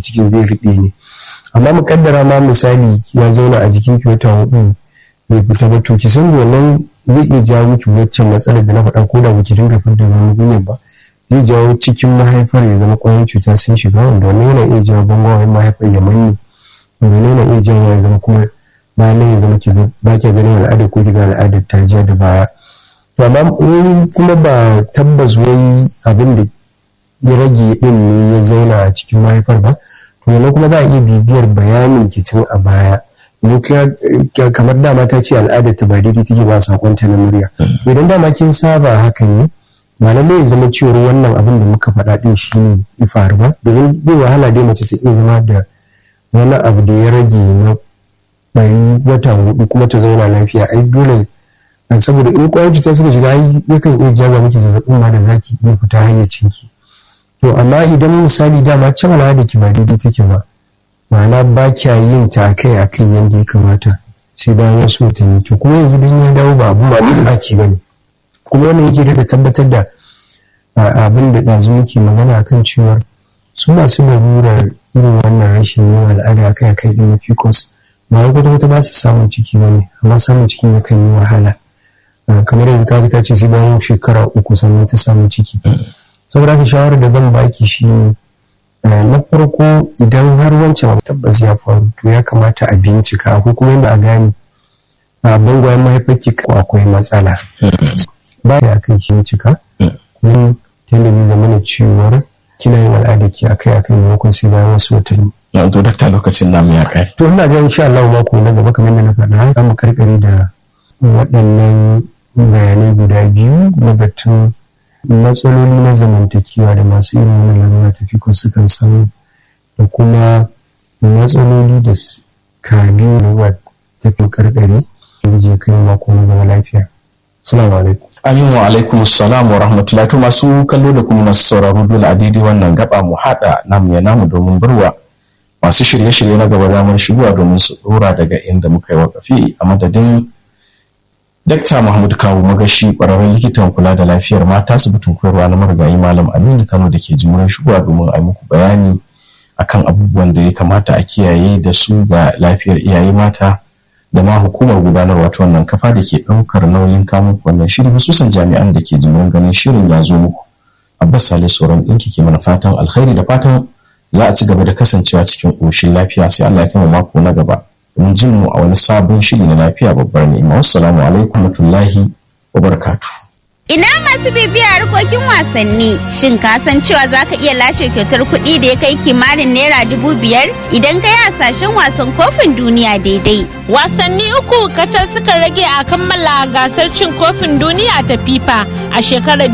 cikin zai riɓe ne amma mukaddara ma misali ya zauna a jikin ki wata hudu bai fita ba to ki san wannan zai iya jawo miki waccan matsalar da na faɗa ko da baki dinga fitar da magungunan ba zai jawo cikin mahaifar ya zama ƙwayoyin cuta sun shiga wanda wannan yana iya jawo bangawan mahaifar ya manne wanda yana iya jawo ya zama kuma bayan nan ya zama ki ba ki ganin al'adar ko kiga al'adar ta ja da baya to amma in kuma ba tabbas wai abin da ya rage din ne ya zauna a cikin mahaifar ba to wannan kuma za a iya bibiyar bayanin ki tun a baya kamar dama ta ce al'adar ta ba daidai take ba sakonta na murya idan dama kin saba hakan ne ba lallai ya zama cewar wannan abin da muka faɗa ɗin shi ne ya faru ba domin zai wahala dai mace ta iya zama da wani abu da ya rage na bari wata hudu kuma ta zauna lafiya ai dole saboda in kwayar cuta suka shiga ai yakan iya jaza miki zazzabin ma da zaki iya fita hayyacin ki to amma idan misali dama can da ki ba daidai take ba ma'ana ba kya yin ta akai akai yadda ya kamata sai bayan wasu watanni to kuma yanzu dan ya dawo ba abun mamaki ba ne kuma wannan yake da tabbatar da abin da ɗazu muke magana akan cewar su masu larurar irin wannan rashin yin al'ada akai akai din na pcos ba wai kwata kwata ba su samun ciki ba ne amma samun cikin yakan yi wahala kamar yanzu kaji ta ce sai bayan shekara uku sannan ta samu ciki saboda haka shawarar da zan baki shi ne na farko idan har wancan tabbas ya faru to ya kamata a bincika ko kuma yadda a gane a bangwayen mahaifarki ko akwai matsala ba ya kai shi cika kuma yadda zai zama na cewar kina yin al'ada ki akai akai maimakon sai bayan wasu watanni na to dakta lokacin namu ya kai to ina ga insha Allah mako na gaba kamar yadda na faɗa za mu karkare da waɗannan bayanai guda biyu na batun matsaloli na zamantakewa da masu irin wannan lalura tafi ko sukan samu da kuma matsaloli da ka biyu da wa tafi karkare da je kai mako na gaba lafiya assalamu alaikum Amin wa alaikum assalam wa rahmatullahi to masu kallo da kuma masu sauraro dole a daidai wannan gaba mu haɗa namu ya namu domin burwa masu shirye-shirye na gaba damar shigowa domin su dora daga inda muka yi wakafi a madadin Dakta Mahmud Kawu Magashi ƙwararren likitan kula da lafiyar mata asibitin koyarwa na marigayi Malam Aminu Kano da ke jimurin shigowa domin a muku bayani akan abubuwan da ya kamata a kiyaye da su ga lafiyar iyaye mata da ma hukumar gudanarwa ta wannan kafa da ke ɗaukar nauyin kamun wannan shiri hususan jami'an da ke jimurin ganin shirin ya zo muku. Abbas Salisu sauran ɗinki ke mana fatan alkhairi da fatan za a ci gaba da kasancewa cikin ƙoshin lafiya sai Allah ya kai mako na gaba. mun jin mu a wani sabon shiri na lafiya babbar ni'ima wassalamu alaikum warahmatullahi wabarakatuh Ina masu bibiya harkokin wasanni shin ka san cewa za ka iya lashe kyautar kuɗi da ya kai kimanin naira dubu biyar idan ka yi hasashen wasan kofin duniya daidai. Wasanni uku kacal suka rage a kammala gasar cin kofin duniya ta FIFA a shekarar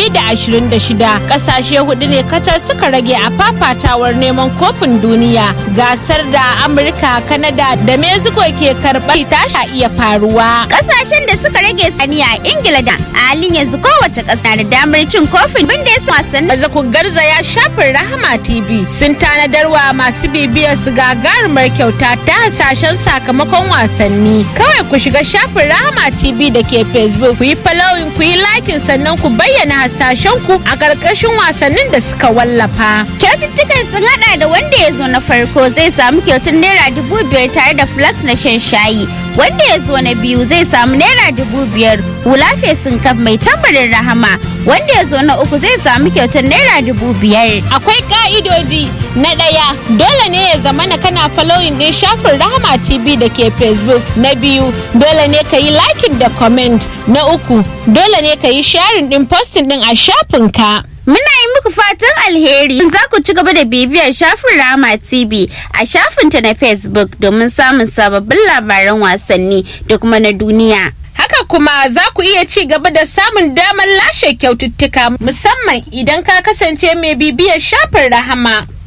2026 kasashe hudu ne kacal suka rage a fafatawar neman kofin duniya gasar da Amurka, Kanada da Mexico ke karɓar ta iya faruwa. Ƙasashen da suka rage saniya Ingila da halin yanzu kowace ƙasa da damar cin kofin bin da ya wasan. Maza ku garzaya shafin Rahama TV sun tanadar wa masu bibiyar su gagarumar kyauta ta hasashen sakamakon wasanni. Kawai ku shiga shafin Rahama TV da ke Facebook ku yi following ku yi likin sannan ku bayyana hasashen ku a ƙarƙashin wasannin da suka wallafa. Kyaututtukan sun haɗa da wanda ya zo na farko zai samu kyautar naira dubu biyar tare da flax na shan shayi. Wanda ya zo na biyu zai samu naira dubu biyar hula fesin kaf mai tambarin rahama wanda ya zo na uku zai samu kyautar naira dubu biyar. Akwai ka'idodi na ɗaya dole ne ya zama na kana following ɗin shafin Rahama TV da ke Facebook. Na biyu dole ne ka yi liking da comment. Na uku dole ne ka yi sharing ɗin posting ɗin a shafinka. Muna yi muku fatan alheri za ku ci gaba da bibiyar shafin Rama TV a shafinta na Facebook domin samun sababbin labaran wasanni da kuma na duniya. Haka kuma za ku iya ci gaba da samun damar lashe kyaututtuka musamman idan ka kasance mai bibiyar shafin Rahama.